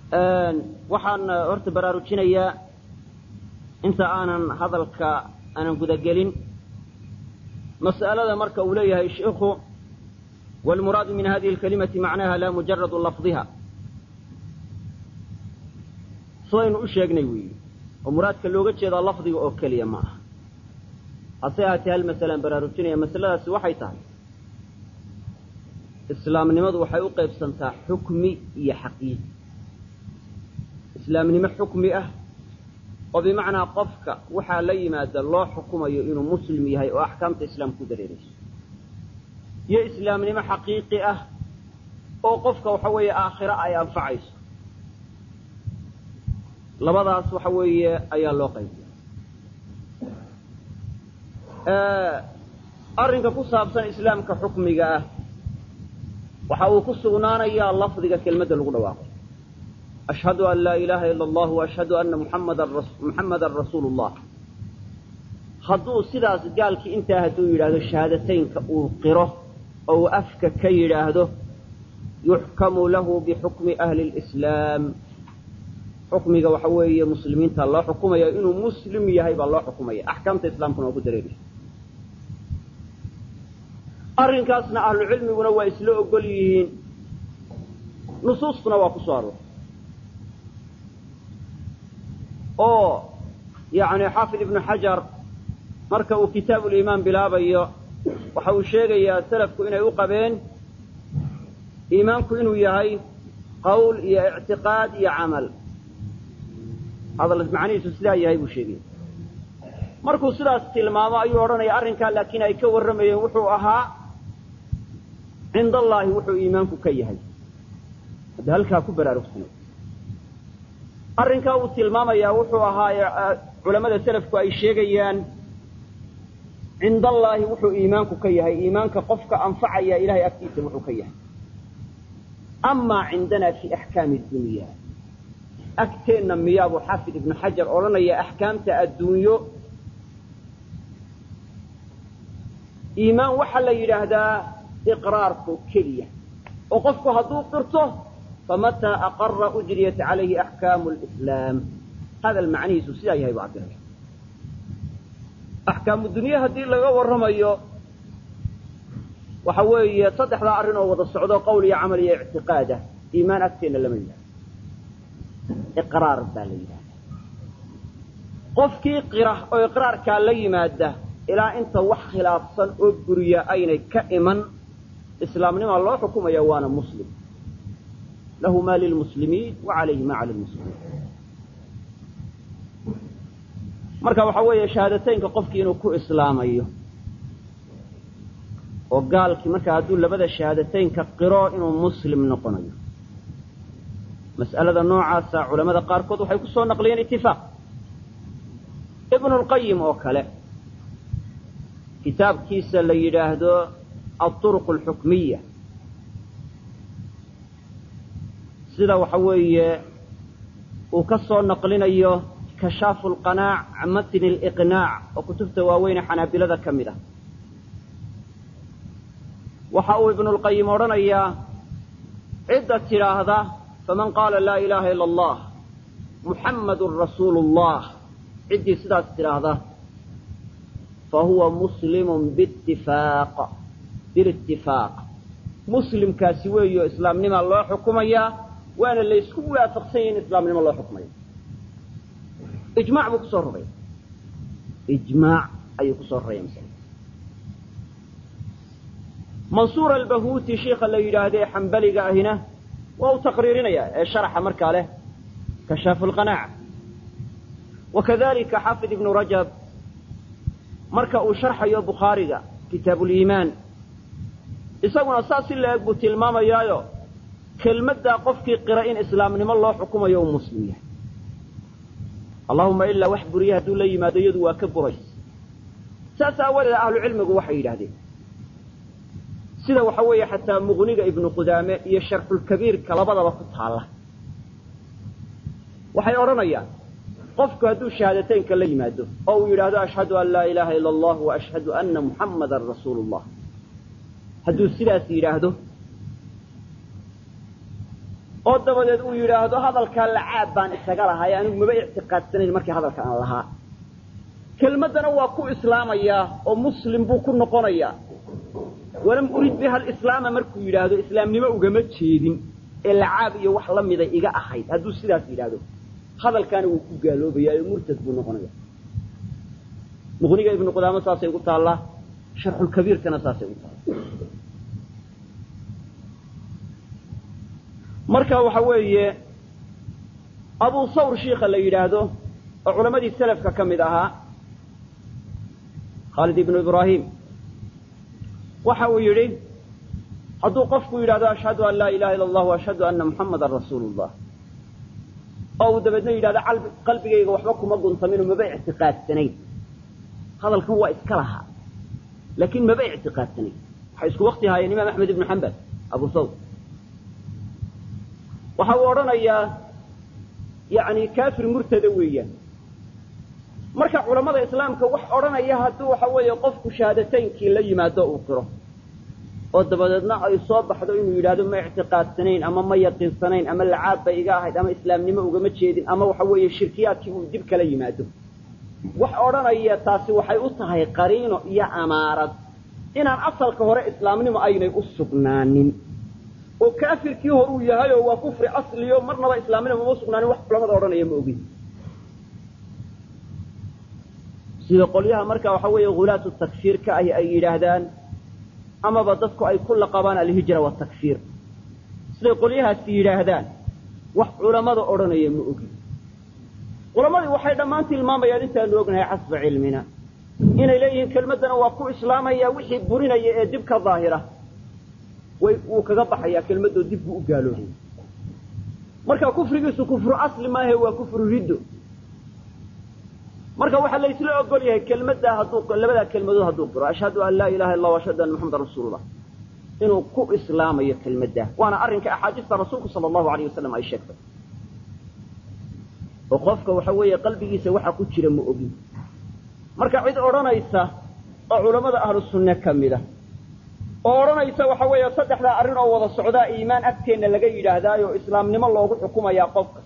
waxaan horta baraarujinayaa inta aanan hadalka aanan gudagelin mas'alada marka uu leeyahay sheikhu wاlmuraadu min hadihi اlkalimati macnaha la mujaradu lafdiha sidaynu u sheegnay weeyi oo muraadka looga jeedaa lafdiga oo keliya ma aha hase ahaatee hal masalaan baraarujinaya masaladaasi waxay tahay islaamnimadu waxay u qaybsantaa xukmi iyo xaqiiqi islaamnimo xukmi ah oo bimacnaa qofka waxaa la yimaada loo xukumayo inuu muslim yahay oo axkaamta islaam ku dareerayso iyo islaamnimo xaqiiqi ah oo qofka waxa weeye aakhiro ay anfacayso labadaas waxa weeye ayaa loo qaybiya arrinka ku saabsan islaamka xukmiga ah waxa uu ku sugnaanayaa lafdiga kelmadda lagu dhawaaqo ashhadu an laa ilaaha ila allah waashhadu anna muxammadan rasuulu llah hadduu sidaas gaalkii intaa hadduu yidhaahdo shahaadateynka uu qiro oo uu afka ka yidhaahdo yuxkamu lahu bixukmi ahli lislaam xukmiga waxa weeye muslimiinta loo xukumaya inuu muslim yahay baa loo xukumaya axkaamta islaamkuna waa ku dareeraysa arrinkaasna ahlucilmiguna waa isla ogol yihiin nusuustuna waa ku soo aroortay oo yacni xaafid ibnu xajar marka uu kitaabuliimaan bilaabayo waxa uu sheegayaa salafku inay u qabeen iimaanku inuu yahay qowl iyo ictiqaad iyo camal hadal macnihiisu sidaa yahay buu sheegaya markuu sidaas tilmaamo ayuu odhanaya arrinkaa laakiin ay ka warramayeen wuxuu ahaa cinda allaahi wuxuu iimaanku ka yahay hadda halkaa ku baraarugsanay arrinkaa uu tilmaamayaa wuxuu ahaa culammada selafku ay sheegayaan cinda allaahi wuxuu iimaanku ka yahay iimaanka qofka anfacaya ilahay agtiisa wuxuu ka yahay amaa cindanaa fi axkaami dunya agteenna miyaabuu xaafid ibnu xajar odhanaya axkaamta adduunyo iimaan waxaa la yidhaahdaa iqraarku keliya oo qofku hadduu qirto famataa aqara ujriyat calayhi axkaamu lislaam hadal macnihiisu sidaa yahay buu cabiraya axkaamu dunye haddii laga warramayo waxa weeye saddexdaa arrin oo wada socdo qowl iyo camal iyo ictiqaadah iimaan agteenna lama yidhahdo iqraar baa la yidhahda qofkii qira oo iqraarkaa la yimaada ilaa inta wax khilaafsan oo buriya aynay ka iman islaamnimaa loo xukumaya waana muslim lahu ma lilmuslimiin wa calayhi ma cala lmuslimiin marka waxaa weeye shahaadateynka qofkii inuu ku islaamayo oo gaalkii markaa hadduu labada shahaadateynka qiro inuu muslim noqonayo mas'alada noocaasa culamada qaarkood waxay ku soo naqliyeen itifaaq ibnu lqayim oo kale kitaabkiisa la yidhaahdo alطuruq alxukmiya sida waxa weeye uu ka soo naqlinayo kashaafu lqanaac can matni liqnaac oo kutubta waaweyne xanaabilada ka mid ah waxa uu ibnu lqayim odhanayaa cidda tidhaahda faman qaala laa ilaaha ila allah muxammadun rasuulu llah ciddii sidaas tidhaahda fahuwa muslimun biitifaaq bilitifaaq muslimkaasi weeyo islaamnimaa loo xukumayaa waana laysku waafaqsan yahi in islaamnimo loo xukumayo ijmac buu kusoo roraya ijmaac ayuu kusoo roraya masala mansuur albahuuti sheikha la yidhaahdee xambaliga ahina waa uu taqriirinaya ee sharaxa markaa leh kashaafu lqanaaca wakadalika xaafid ibnu rajab marka uu sharxayo bukhaariga kitaabuliimaan isaguna saas si la-eg buu tilmaamayaayo kelmaddaa qofkii qira in islaamnimo loo xukumayo uu muslim yahay allahuma ilaa wax buriye hadduu la yimaado iyadu waa ka burays saas aawadeed ahlucilmigu waxay yidhahdeen sida waxa weeye xataa muqniga ibnu qudaame iyo sharxulkabiirka labadaba ku taalla waxay odhanayaan qofku hadduu shahaadateynka la yimaado oo uu yidhaahdo ashhadu an laa ilaaha ila allah wa ashhadu anna muxammadan rasuulu llah hadduu sidaas yidhaahdo oo dabadeed uu yidhaahdo hadalkaa lacaab baan isaga lahay anigu maba ictiqaadsanayn markii hadalka aan lahaa kelmaddana waa ku islaamayaa oo muslim buu ku noqonayaa walam urid biha alislaama markuu yidhaahdo islaamnimo ugama jeedin ee lacaab iyo wax la mida iga ahayd hadduu sidaas yidhaahdo hadalkaana wuu ku gaaloobayaa oo murtad buu noqonaya muqniga ibnu qudaamo saasay ugu taallaa sharxulkabiirkana saasay ugu taallaa marka waxa weeye abu sawr shiika la yidhaahdo oo culammadii selafka ka mid ahaa khaalid ibnu ibraahim waxa uu yidhi hadduu qofku yidhahdo ashhadu an laa ilaha illa allah ashhadu anna muxamadan rasuulu llah oo uu dabeedna yidhahdo qalbigayga waxba kuma guntaminoo maba ictiqaadsanayn hadalkan waa iska lahaa laakiin maba ictiqaadsanayn waxay isku wakti haayeen imaam axmed ibnu xambal abu sawr waxa uu odhanayaa yani kafir murtada weeyaan marka culammada islaamka wax odhanaya hadduu waxa weeye qofku shahaadataynkii la yimaado uu qiro oo dabadeedna ay soo baxdo inuu yidhahdo ma ictiqaadsanayn ama ma yaqiinsanayn ama lacaab bay iga ahayd ama islaamnimo ugama jeedin ama waxa weeye shirkiyaadkii uu dib kala yimaado wax odhanaya taasi waxay u tahay qariino iyo amaarad inaan asalka hore islaamnimo aynay u sugnaanin oo kaafirkii hor uu yahay oo waa kufri asliyo marnaba islaamnimo uma sugnaanin wax culamada odhanaya ma ogin sida qolyaha marka waxa weeye hulaatu takfiirka ahi ay yidhaahdaan amaba dadku ay ku laqabaan alhijra watakfiir siday qolyahaasi yidhaahdaan wax culammada odhanaya ma ogin culammadii waxay dhammaan tilmaamayaan intaanu ognahay xasba cilmina inay leeyihiin kelmaddana waa ku islaamaya wixii burinaya ee dib ka daahira way wuu kaga baxayaa kelmadoo dib buu u gaaloobaya marka kufrigiisu kufru asli maahe waa kufru riddo marka waxaa laysla ogol yahay kelmaddaa hadduu labadaa kelmadood hadduu qiro ashhadu an laa ilaha illa ashhadu anna maxamadan rasuulullah inuu ku islaamayo kelmaddaa waana arrinka axaadiista rasuulku sala allahu alayh wasalam ay sheegtay oo qofka waxa weeye qalbigiisa waxa ku jira ma ogin marka cid odhanaysa oo culammada ahlu sunne ka mida oo odhanaysa waxa weeye saddexdaa arrin oo wada socdaa iimaan agteenna laga yidhaahdaayo islaamnimo loogu xukumayaa qofka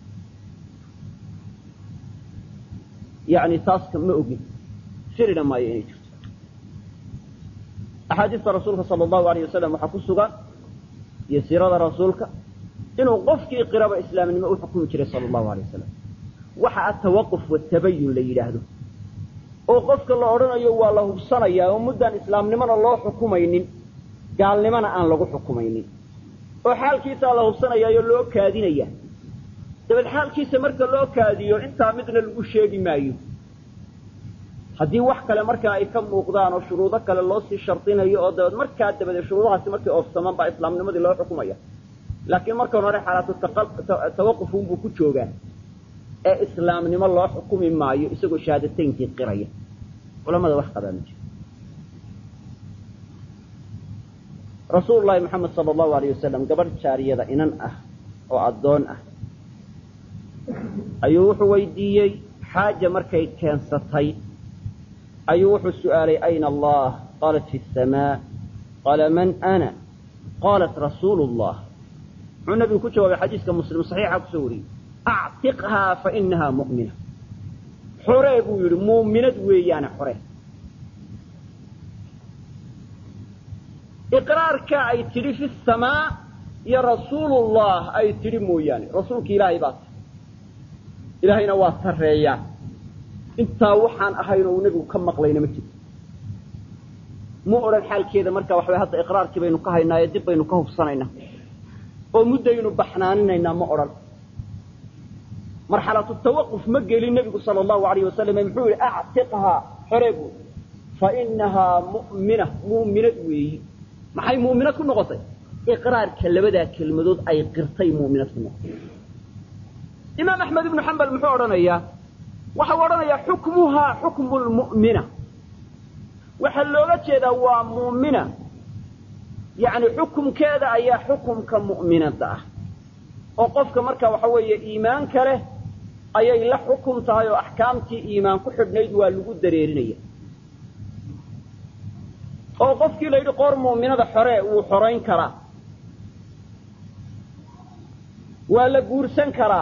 yani taaska ma ogin firina maayo inay jirto axaadiista rasuulka sala allahu alayh wasalam waxaa ku sugan iyo siirada rasuulka inuu qofkii qiraba islaamnimo u xukumi jiray sala allahu alay wasalam waxa atawaquf watabayun la yidhaahdo oo qofka la odhanayo waa la hubsanayaa oo muddaan islaamnimona loo xukumaynin gaalnimona aan lagu xukumaynin oo xaalkiisaa la hubsanayaayo loo kaadinaya dabeed xaalkiisa marka loo kaadiyo intaa midna lagu sheegi maayo haddii wax kale markaa ay ka muuqdaan oo shuruudo kale loo sii shardinayo oo dabeed markaa dabadeed shuruudahaasi markay oofsamaan baa islaamnimadii loo xukumaya laakiin markan hore xaalaatu tawaqufunbuu ku joogaa ee islaamnimo loo xukumi maayo isagoo shahaadataynkii qiraya culamada wax qabaa ma jiro rasuulu llahi maxamed sala allahu alayh wasalam gabadh jaariyada inan ah oo addoon ah ayuu wuxuu weydiiyey xaaja markay keensatay ayuu wuxuu su'aalay ayna allah qaalat fi asamaa qaala man ana qaalat rasuulu llah muxuu nabigu ku jawaabay xadiiska muslim saxiixa kusoo wariyey actiqhaa fa inahaa mu'mina xoree buu yidhi muuminad weeyaane xore iqraarka ay tidhi fi samaa iyo rasuulullah ay tidhi mooyaane rasuulki ilaahay baa tahy ilaahayna waa sarreeyaa intaa waxaan ahayn oo uu nebigu ka maqlayna ma jirto ma odhan xaalkeeda marka waxaway hadda iqraarkii baynu ka haynaayo dib baynu ka hubsanaynaa oo muddaynu baxnaaninaynaa ma odhan marxalatu tawaquf ma gelin nebigu sala allahu alayh wasalam muxuu yihi actiqhaa xore buu fa inahaa mu'mina muuminad weeyi maxay muuminad ku noqotay iqraarka labadaa kelmadood ay qirtay muuminad ku noqotay imaam axmed ibnu xambal muxuu odhanayaa waxau odhanayaa xukmuhaa xukmu lmu'mina waxaa looga jeedaa waa mu'mina yacni xukumkeeda ayaa xukumka mu'minadda ah oo qofka marka waxa weeye iimaanka leh ayay la xukum tahay oo axkaamtii iimaan ku xidhnayd waa lagu dareerinaya oo qofkii la yidhi qoor mu'minada xore wuu xorayn karaa waa la guursan karaa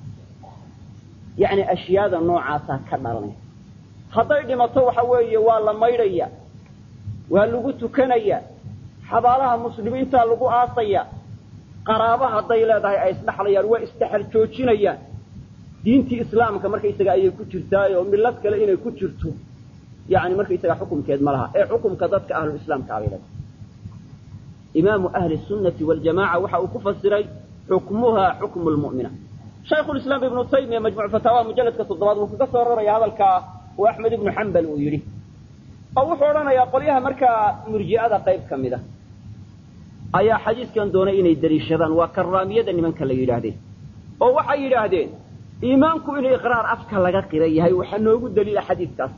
yacni ashyaada noocaasaa ka dhalanaya hadday dhimato waxa weeye waa la maydhaya waa lagu tukanaya xabaalaha muslimiintaa lagu aasaya qaraaba hadday leedahay ay isdhaxlayaan waa isdhexal joojinayaan diintii islaamka markaysaga ayay ku jirtaay oo millad kale inay ku jirto yani markaysaga xukumkeed ma laha ee xukumka dadka ahlulislaamka abay leedahay imaamu ahli sunnati waljamaca waxa uu ku fasiray xukmuha xukmu lmu'mina shaykhulislaam ibnu taymiya majmuc fataawa mujalladka toddobaad wuu kaga soo raraya hadalkaa uu axmed ibnu xambal uu yidhi oo wuxuu odhanayaa qolyaha markaa murji'ada qayb ka mid a ayaa xadiiskan doonay inay daliishadaan waa karaamiyada nimanka la yidhaahdeen oo waxay yidhaahdeen iimaanku inuu iqraar afka laga qira yahay waxaa noogu daliila xadiidkaas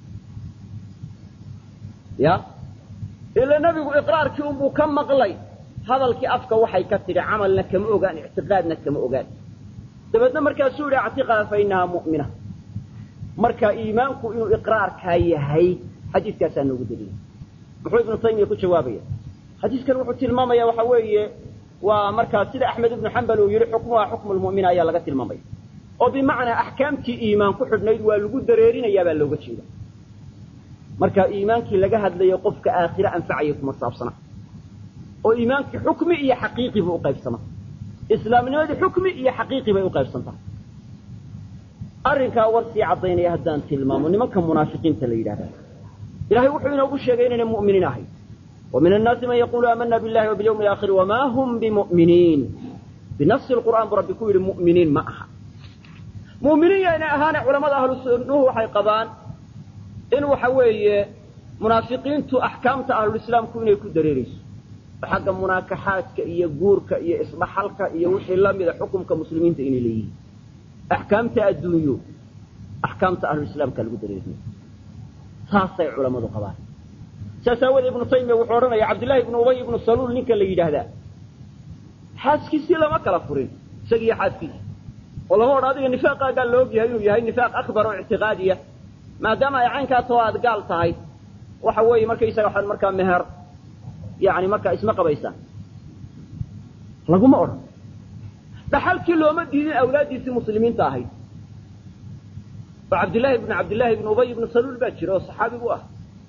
ya ila nebigu iqraarkii unbuu ka maqlay hadalkii afka waxay ka tidhi camalna kama ogaan ictiqaadna kama ogaan dabeedna markaasuu yidhi actiqaa fa innahaa mu'mina marka iimaanku inuu iqraarkaa yahay xadiiskaasaa noogu daliila muxuu ibnu taymiya ku jawaabaya xadiiskan wuxuu tilmaamaya waxa weeye waa markaa sida axmed ibnu xambal uu yidhi xukmuha xukmu lmu'mina ayaa laga tilmaamaya oo bimacnaa axkaamtii iimaan ku xidhnayd waa lagu dareerinayaa baa looga jeeda marka iimaankii laga hadlayo qofka aakhire anfacaya kuma saabsana oo iimaankii xukmi iyo xaqiiqi buu uqaybsama islaamnimadii xukmi iyo xaqiiqi bay uqaybsantahay arrinkaa war sii caddaynaya haddaan tilmaamo nimanka munaafiqiinta la yidhahda ilahay wuxuu inoogu sheegay inayna mu'miniin ahay wa min annaasi man yaqulu aamana billahi wa bilyawmi alaakhiri wamaa hum bimu'miniin binafsi lqur'aan buu rabbi ku yidhi mu'miniin ma aha mu'miniin yaynay ahaane culamada ahlu sunnuhu waxay qabaan in waxa weeye munaafiqiintu axkaamta ahlulislaamku inay ku dareerayso xagga munaakaxaadka iyo guurka iyo isdhaxalka iyo wixii lamida xukumka muslimiinta inay leeyihiin axkaamta adduunyo axkaamta ahlulislaamka lagu dareeriyo saasay culammadu qabaan saas aawoodee ibnu taymiya wuxuu odhanaya cabdillahi ibnu ubay ibnu saluul ninka la yidhaahdaa xaaskiisii lama kala furin isagiiyo xaaskiisi oo lama odhan adiga nifaaqaagaa la og yahay inuu yahay nifaaq akbar oo ictiqaadiya maadaama ay caynkaasoo aad gaal tahay waxa weeye markaysaga waxaad markaa meher yani markaa isma qabaysaan laguma odhan dhaxalkii looma diidin awlaaddiisii muslimiinta ahayd oo cabdillahi ibnu cabdillahi ibnu ubay ibnu saluul baa jira oo saxaabigu ah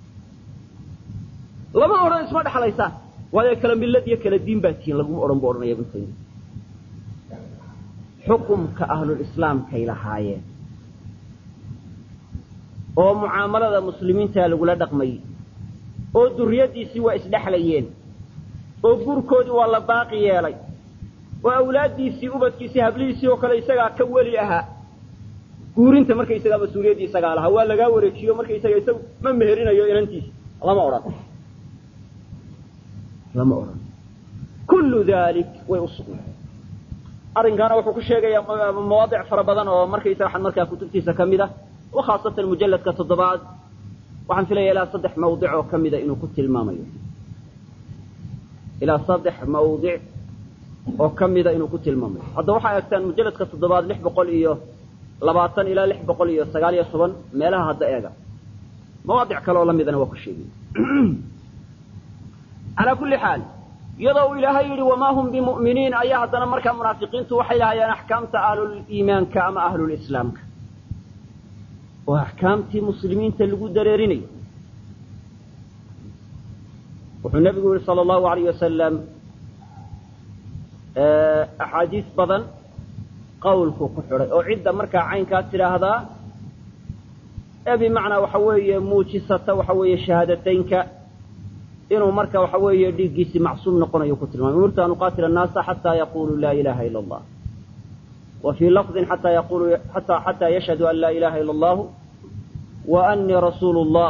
lama odhan isma dhexlaysaan waayo kala millad iyo kala diin baa tihiin laguma odhan buu odhanaya ibnu taymiya xukumka ahlulislaamkay lahaayeen oo mucaamalada muslimiintaa lagula dhaqmayey oo duriyaddiisii waa isdhexlayeen oo guurkoodii waa la baaqi yeelay oo awlaaddiisii ubadkiisii hablihiisii oo kale isagaa ka weli ahaa guurinta markaysagaa mas-uuliyaddii isagaa lahaa waa lagaa wareejiyo markaysaga isagu ma meherinayo inantiisa lama odhan lama odhan kullu dalik way u sugnay arrinkaana wuxuu ku sheegayaa mawaadic fara badan oo markaysaga waxaan markaa kutubtiisa ka mid ah wa khaasatan mujalladka toddobaad waxaan filaya ilaa saddex mawdic oo ka mida inuu ku tilmaamayo ilaa saddex mawdic oo ka mida inuu ku tilmaamayo hadda waxaa eegtaan mujalladka toddobaad lix boqol iyo labaatan ilaa lix boqol iyo sagaal iyo toban meelaha hadda eega mawaadic kale oo la midana waa ku sheegay calaa kulli xaal iyadoo uu ilaahay yidhi wamaa hum bimu'miniin ayaa haddana markaa munaafiqiintu waxay lahayaan axkaamta ahluliimaanka ama ahlulislaamka oo axkaamtii muslimiinta lagu dareerinayo wuxuu nebigu yihi sala allahu alayh wasalam axaadiis badan qawlku ku xidhay oo cidda markaa caynkaa tidhaahdaa ee bimacnaa waxa weeye muujisata waxa weeye shahaadateynka inuu marka waxa weeye dhiiggiisii macsuum noqonayo ku tilmaamay umirtu an uqaatila annaasa xataa yaquluu laa ilaha ila allah wa fii lafdin xataa yaqulu xataa xataa yashhadu an laa ilaha ila allahu wa anii rasuulu llah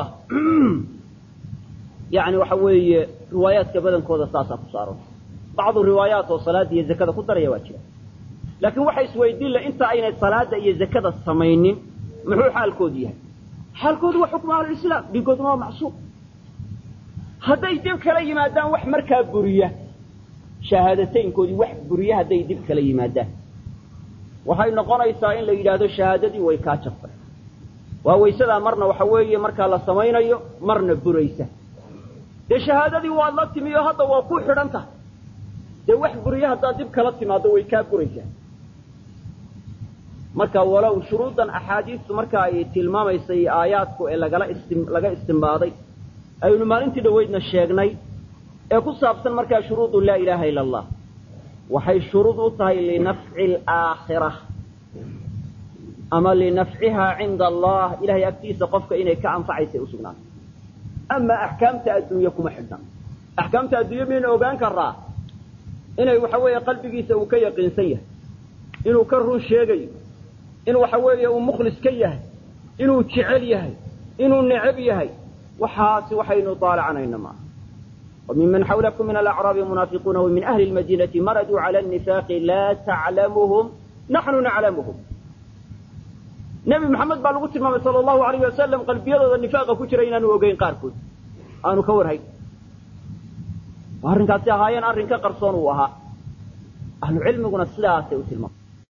yani waxa weeye riwaayaadka badankooda saasaa ku saaran bacdu riwaayaat oo salaada iyo zakada ku daraya waa jira laakiin waxa isweydiin la inta aynay salaada iyo zakada samaynin muxuu xaalkoodu yahay xaalkoodu waa xukmu ahlulislaam dhiigooduna waa macsuum hadday dib kala yimaadaan wax markaa buriya shahaadateynkoodii wax buriya hadday dib kala yimaadaan waxay noqonaysaa in la yidhaahdo shahaadadii way kaa jabtay waa waysadaa marna waxa weeye markaa la samaynayo marna buraysa dee shahaadadii waad la timi oo hadda waa ku xidhan tahay dee wax buriye haddaad dib kala timaado way kaa buraysaa marka walow shuruuddan axaadiistu marka ay tilmaamaysay aayaadku ee lagala istim laga istimbaaday aynu maalintii dhoweydna sheegnay ee ku saabsan markaa shuruudu laa ilaaha ila allah waxay shuruud u tahay linafci alaakhira ama linafcihaa cinda allah ilahay agtiisa qofka inay ka anfacaysay u sugnaato ama axkaamta adduunye kuma xidhna axkaamta adduunye miyaynu ogaan karaa inay waxa weeye qalbigiisa uu ka yaqiinsan yahay inuu ka run sheegayo in waxa weeye uu mukhlis ka yahay inuu jecel yahay inuu necab yahay waxaasi waxaynu daalacanayna maaha وممن حولكم من الأعراب منافقون ومن أهل المدينة مردوا على النفاق لا تعلمهم نحن نعلمهم نبي محمد baa lagu tilmaamay sal الlahu عalayه wasalam qalbiyadooda nifaaqa ku jira inaanu ogeyn qaarkood aanu ka warhayn arrinkaasi ahaayeen arrin ka qarsoon uu ahaa ahlu cilmiguna sidaasay u tilmaamay